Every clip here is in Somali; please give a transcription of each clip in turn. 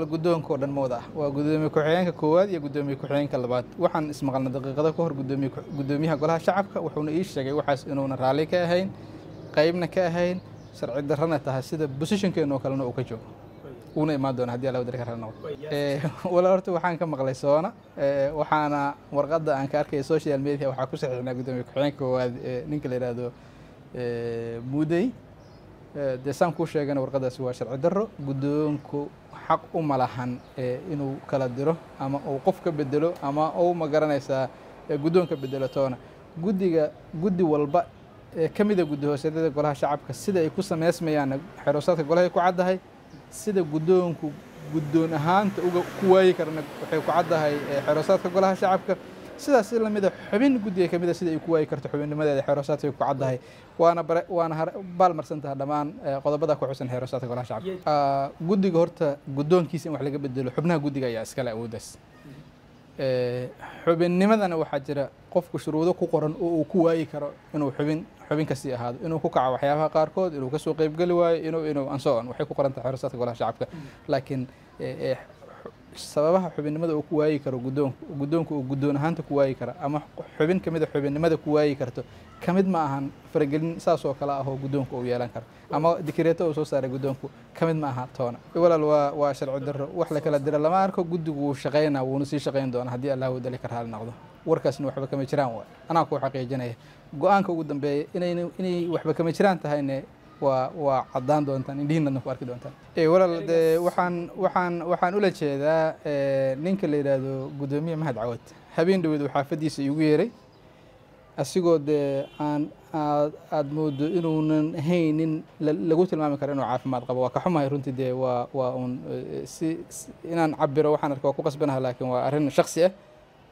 guddoonka oo dhan mooda ah waa guddoomiye ku-xigeenka koowaad iyo guddoomiye ku-xigeenka labaad waxaan ismaqalna daqiiqado ka hor gudoomiye guddoomiyaha golaha shacabka wuxuuna ii sheegay waxaas inuuna raalli ka ahayn qeybna ka ahayn sharci darrana tahay sida bosishankeena oo kalena uu ka joogo uuna imaan doona haddii alla wadari ka raalli noqdo walaa horta waxaan ka maqlay soona waxaana warqadda aan ka arkaya social media waxaa ku saxiixnaa guddoomiye ku-xigeenka koowaad ninka la yidhaahdo mudey dee saan kuu sheegana warqadaasi waa sharci darro guddoonku xaq uma lahan inuu kala diro ama uu qof ka bedelo ama uu ma garanaysaa guddoonka bedelo toona guddiga guddi walba ee ka mida guddi hoosyadada golaha shacabka sida ay ku sameysmayaan xeroosaadka golahay ku caddahay sida guddoonku guddoon ahaanta uga ku waayi karana waxay ku caddahay xeroosaadka golaha shacabka sidaas si lamida xubin guddiga ka mida sida ay ku waayi karto xubinnimadeeda xeeroosaadka ku caddahay waana bare waana baalmarsantaha dhammaan qodobada ku xusan xeeroosaadka golaha shacabka guddiga horta guddoonkiisa in wax laga bedelo xubnaha guddiga ayaa iskale awooddaas xubinnimadana waxaa jira qofku shuruudo ku qoran oo uu ku waayi karo inuu xubin xubin kasii ahaado inuu ku kaco waxyaabaha qaarkood inuu kasoo qeybgeli waayo inuu inuu ansoon waxay ku qoran tahay xeeroosaadka golaha shacabka laakiin sababaha xubinnimada uu ku waayi karo guddoonku guddoonku uu guddoon ahaanta ku waayi kara ama xubin ka mid a xubinnimada ku waayi karto ka mid ma ahan faragelin saas oo kale ah oo guddoonku uu yeelan karo ama dikireeto uu soo saaray guddoonku ka mid ma aha toona walaal waa waa sharci darro wax la kala dira lama arko guddigu wuu shaqaynaa wuuna sii shaqayn doona haddii allah wadali ka raali noqdo warkaasna waxba kama jiraan waay anaa kuu xaqiijinaya go-aanka ugu dambeeya inay inay waxba kama jiraan tahayne waa waa caddaan doontaan indhihiinadna ku arki doontaan walaal dee waxaan waxaan waxaan ula jeedaa ninka la yidhaahdo guddoomiye mahad cawad habeen dhaweed uu xaafaddiisa iigu yeeray asigoo dee aan aad aada moodo inuunan haynin lagu tilmaami karo inuu caafimaad qabo waa ka xumahay runtii dee waa waa uun si inaan cabiro waxaan arka waa ku qasbanaha laakiin waa arrin shaksi ah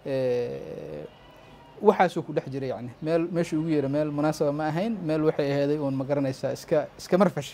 waxaasuu ku dhex jiray yani meel meeshuu ugu yeera meel munaasaba ma ahayn meel waxay aheeday uun ma garanaysaa iska iska marfash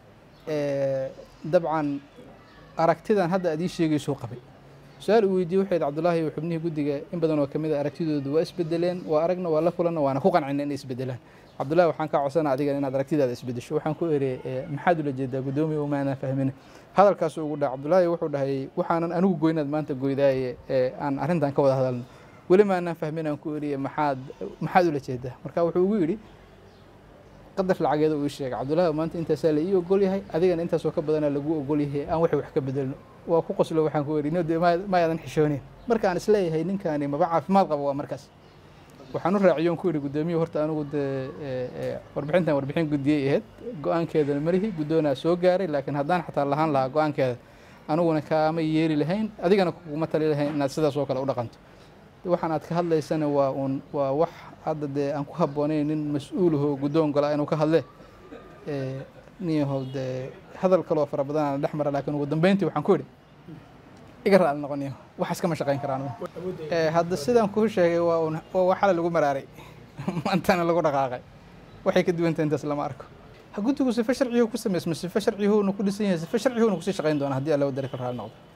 dabcan aragtidan hadda aad ii sheegaysuu qabay su-aal uu weydiiyey waxay cabdullaahi xubnihii guddiga in badan oo kamid a aragtidoodu waa isbedeleen waa aragna waa la kulanna waana ku qancina inay isbedelaan cabdullahi waxaan kaa codsana adigan inaad aragtidaada isbedesho waxaan ku eri maxaad ula jeedaa guddoomiya umaanaan fahmin hadalkaasuu ugu dhaha cabdullaahi wuxuu dhahay waxaanan anigu goynaad maanta goydaaye aan arrintan ka wada hadalno weli maanaan fahmin aan ku eriye maxaad maxaad ula jeedaa marka wuxuu ugu yidhi qadar lacageeda uu ii sheegay cabdullaahi maanta intaasaa la ii ogol yahay adigana intaasoo ka badanaa lagu ogol yahay aan waxay wax ka bedelno waa ku qoslo waxaan ku eri node ma aadan xishoonin markaan isleeyahay ninkaani maba caafimaad qabo waa markaas waxaan u raaciyoon ku yidhi guddoomiye horta anigu dee warbixintan warbixin guddiyey ahayd go-aankeedana malihi guddoonaa soo gaaray laakiin haddaan xataa lahaan lahaa go-aankeeda aniguna kaama yeeri lahayn adigana kuguma tali lahayn inaad sidaas oo kale u dhaqanto waxaan aad ka hadlaysana waa uun waa wax hadda dee aan ku habboonayn nin mas-uulahoo guddoon gola inuu ka hadle niyahow dee hadal kaloo fara badan aan dhex mara laakiin ugu dambeyntii waxaan ku yidhi iga raali noqoniyo waxaas kama shaqayn karaan hadda sidaan kuu sheegay waa un waa waxala lagu maraaray maantana lagu dhaqaaqay waxay ka duwanta intaas lama arko ha guddigu sife sharciyuhu ku samaysma sife sharciyuhuuna ku dhisan yahay sife sharciyuhuuna kusii shaqayn doona haddii alla wadari ka raali noqdo